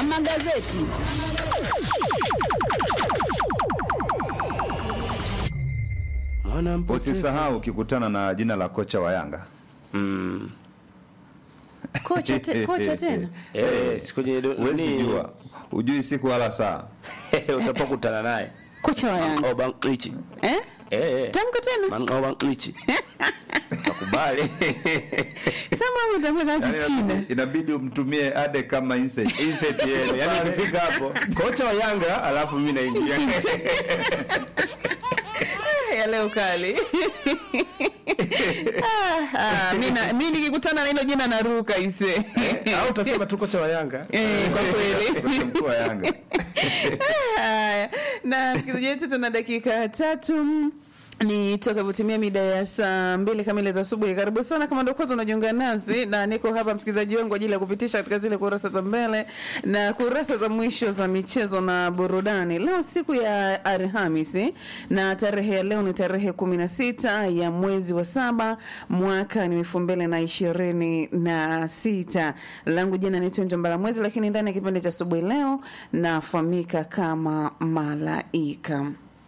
na magazeti. Mwana mpotevu. Usisahau ukikutana na jina la kocha wa Yanga Mm. Kocha, te, kocha tena Eh, siku kwenye do- huwezi nini, jua, hujui siku wala saa. utapokutana naye kocha wa Yanga Obang Lichi. eh? Eh, eh. Tamka tena Man Obang Lichi. Takubali. sema utamka Yaani Kichina inabidi- inabidi umtumie ade kama insect. Insert yenu. Yaani ukifika hapo, kocha wa Yanga alafu mimi naingia. ya leo kali ah, ah, mi na- mi nikikutana na hilo jina naruka ise Au utasema tu kocha wa Yanga. Eh, kwa kweli Kocha mkuu wa Yanga. Haya, na msikilizaji wetu tuna dakika tatu ni toka kutimia mida ya saa mbili kamili za asubuhi. Karibu sana kama ndio kwanza unajiunga nasi, na niko hapa msikilizaji wangu kwa ajili ya kupitisha katika zile kurasa za mbele na kurasa za mwisho za michezo na burudani. Leo siku ya Alhamisi na tarehe ya leo ni tarehe kumi na sita ya mwezi wa saba mwaka ni elfu mbili na ishirini na sita. Langu jina ni Tunjo Mbalamwezi, lakini ndani ya kipindi cha asubuhi leo nafahamika kama Malaika.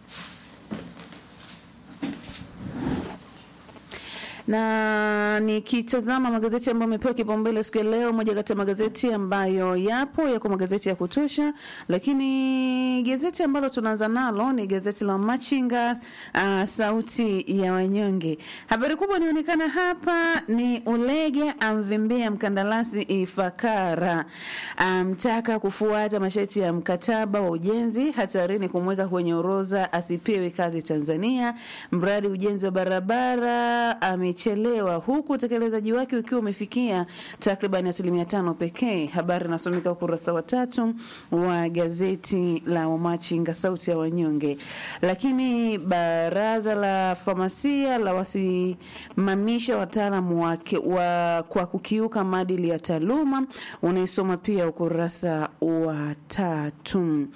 na nikitazama magazeti ambayo amepewa kipaumbele siku ya leo, moja kati ya magazeti ambayo yapo yako magazeti ya kutosha, lakini gazeti ambalo tunaanza nalo ni gazeti la Machinga, uh, sauti ya wanyonge. Habari kubwa inaonekana hapa ni Ulege amvimbia mkandarasi Ifakara, amtaka kufuata masharti ya mkataba wa ujenzi, hatarini kumweka kwenye orodha asipewe kazi Tanzania. Mradi ujenzi wa barabara amechelewa, huku utekelezaji wake ukiwa umefikia takriban asilimia tano pekee. Habari inasomeka ukurasa wa tatu wa gazeti la Wamachinga sauti ya wanyonge. Lakini baraza la famasia la wasimamisha wataalamu wake wa, kwa kukiuka maadili ya taaluma, unaisoma pia ukurasa wa tatu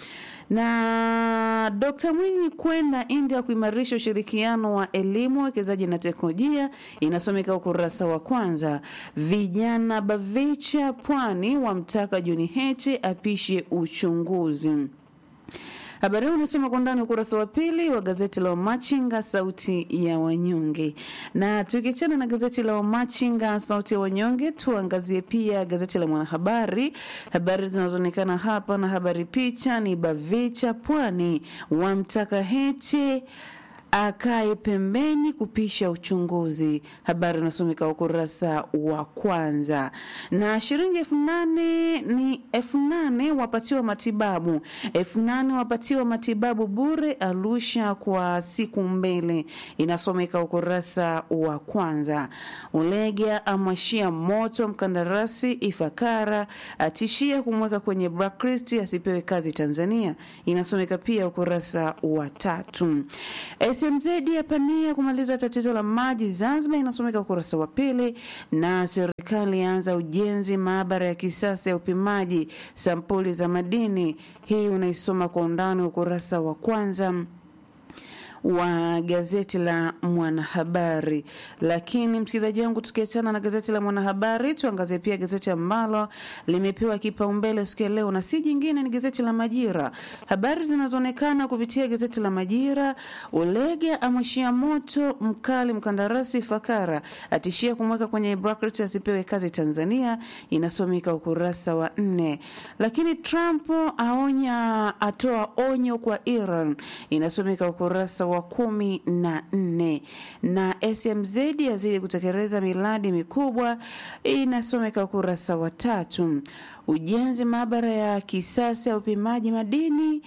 na Dkt Mwinyi kwenda India kuimarisha ushirikiano wa elimu, wekezaji na teknolojia, inasomeka ukurasa wa kwanza. Vijana Bavicha Pwani wamtaka John Heche apishe uchunguzi. Habari hii unasoma kwa ndani ukurasa wa pili wa gazeti la Wamachinga sauti ya wanyonge. Na tukiachana na gazeti la Wamachinga sauti ya wanyonge, tuangazie pia gazeti la Mwanahabari. Habari zinazoonekana hapa na habari picha ni Bavicha Pwani wamtaka Heche akae pembeni kupisha uchunguzi. Habari inasomeka ukurasa wa kwanza. Na shilingi elfu nane ni elfu nane wapatiwa matibabu, elfu nane wapatiwa matibabu bure Arusha kwa siku mbili, inasomeka ukurasa wa kwanza. Ulega amwashia moto mkandarasi Ifakara, atishia kumweka kwenye blacklist asipewe kazi Tanzania, inasomeka pia ukurasa wa tatu. SMZ yapania kumaliza tatizo la maji Zanzibar, inasomeka ukurasa wa pili. Na serikali yaanza ujenzi maabara ya kisasa ya upimaji sampuli za madini, hii unaisoma kwa undani ukurasa wa kwanza wa gazeti la Mwanahabari. Lakini msikilizaji wangu, tukiachana na gazeti la Mwanahabari, tuangazie pia gazeti ambalo limepewa kipaumbele siku ya leo, na si jingine ni gazeti la Majira. Habari zinazoonekana kupitia gazeti la Majira: Ulege amwishia moto mkali mkandarasi Fakara, atishia kumweka kwenye bracket asipewe kazi Tanzania, inasomeka ukurasa wa nne. Lakini Trump aonya, atoa onyo kwa Iran, inasomeka ukurasa wa kumi na nne na SMZ yazidi kutekeleza miradi mikubwa inasomeka ukurasa wa tatu. Ujenzi maabara ya kisasa ya upimaji madini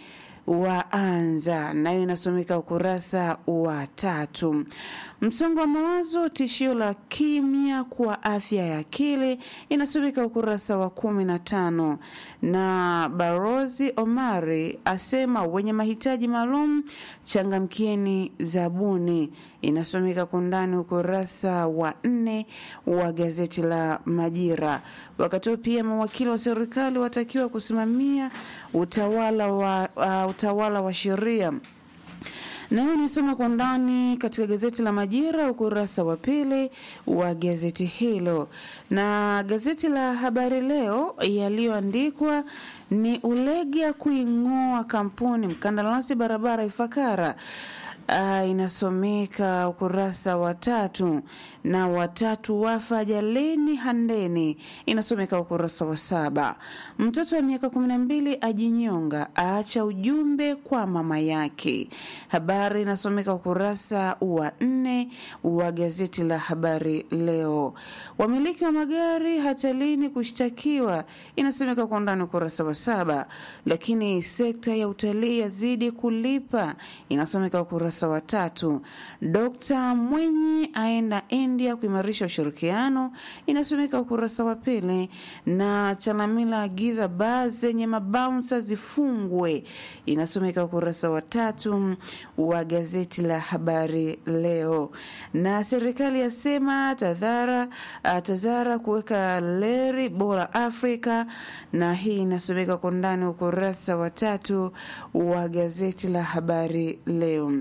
waanza nayo inasomeka ukurasa wa tatu. Msongo wa mawazo tishio la kimya kwa afya ya akili inasomeka ukurasa wa kumi na tano na Barozi Omari asema wenye mahitaji maalum changamkieni zabuni inasomeka kwa undani ukurasa wa nne wa gazeti la Majira. Wakati huo pia mawakili wa serikali watakiwa kusimamia utawala wa, uh, utawala wa sheria Nayo nisoma kwa undani katika gazeti la Majira ukurasa wa pili wa gazeti hilo, na gazeti la Habari Leo yaliyoandikwa ni Ulega kuing'oa kampuni mkandarasi barabara Ifakara. Uh, inasomeka ukurasa wa tatu na watatu wafa ajalini Handeni, inasomeka ukurasa wa saba. Mtoto wa miaka kumi na mbili ajinyonga aacha ujumbe kwa mama yake, habari inasomeka ukurasa wa nne wa gazeti la Habari Leo. Wamiliki wa magari hatalini kushtakiwa, inasomeka kwa undani ukurasa wa saba. Lakini sekta ya utalii yazidi kulipa, inasomeka ukurasa wa tatu. Dr Mwinyi aenda India kuimarisha ushirikiano, inasomeka ukurasa wa pili. Na Chalamila agiza baa zenye mabaunsa zifungwe, inasomeka ukurasa wa tatu wa gazeti la Habari Leo. Na serikali yasema tadhara tazara kuweka leri bora Afrika, na hii inasomeka kwa ndani ukurasa wa tatu wa gazeti la Habari Leo.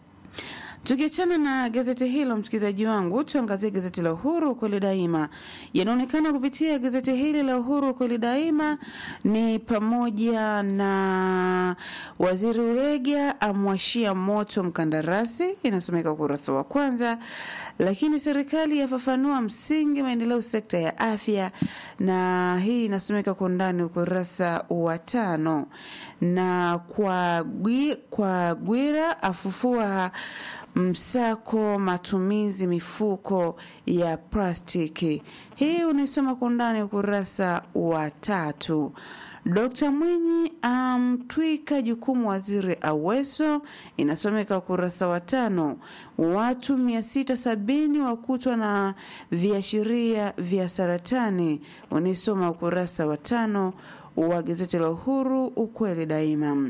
Tukiachana na gazeti hilo, msikilizaji wangu, tuangazie gazeti la Uhuru ukweli daima. Yanaonekana kupitia gazeti hili la Uhuru ukweli daima ni pamoja na waziri Ulega amwashia moto mkandarasi, inasomeka ukurasa wa kwanza. Lakini serikali yafafanua msingi maendeleo sekta ya afya, na hii inasomeka kwa undani ukurasa wa tano. Na kwa, gwi, kwa Gwira afufua msako matumizi mifuko ya plastiki. Hii unaisoma kwa undani ukurasa wa tatu. Dkt Mwinyi amtwika um, jukumu waziri Aweso, inasomeka ukurasa wa tano. Watu mia sita sabini wakutwa na viashiria vya saratani, unaisoma ukurasa wa tano wa gazeti la Uhuru ukweli daima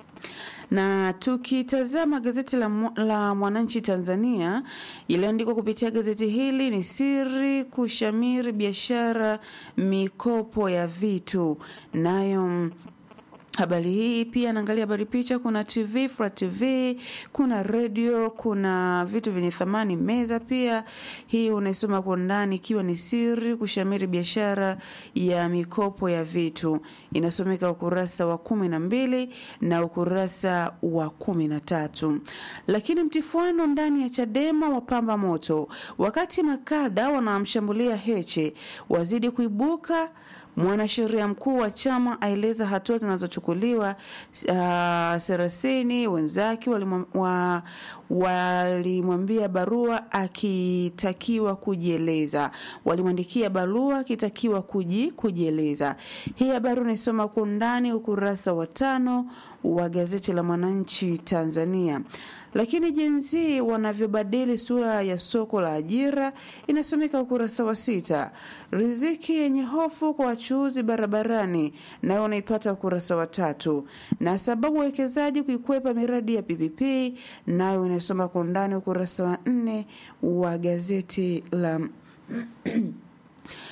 na tukitazama gazeti la, la Mwananchi Tanzania iliyoandikwa kupitia gazeti hili ni siri kushamiri biashara mikopo ya vitu nayo habari hii pia naangalia habari picha. Kuna TV Fra TV, kuna redio, kuna vitu vyenye thamani, meza pia. Hii unaisoma kwa ndani, ikiwa ni siri kushamiri biashara ya mikopo ya vitu, inasomeka ukurasa wa kumi na mbili na ukurasa wa kumi na tatu. Lakini mtifuano ndani ya Chadema wapamba moto, wakati makada wanamshambulia Heche wazidi kuibuka Mwanasheria mkuu wa chama aeleza hatua zinazochukuliwa. Uh, Serasini wenzake walimwambia wa, barua akitakiwa kujieleza, walimwandikia barua akitakiwa kuji, kujieleza. Hii habari unaisoma kwa undani ukurasa wa tano wa gazeti la Mwananchi Tanzania. Lakini jinsi wanavyobadili sura ya soko la ajira inasomeka ukurasa wa sita. Riziki yenye hofu kwa wachuuzi barabarani nayo unaipata ukurasa wa tatu, na sababu wawekezaji kuikwepa miradi ya PPP nayo inasoma kwa undani ukurasa wa nne wa gazeti la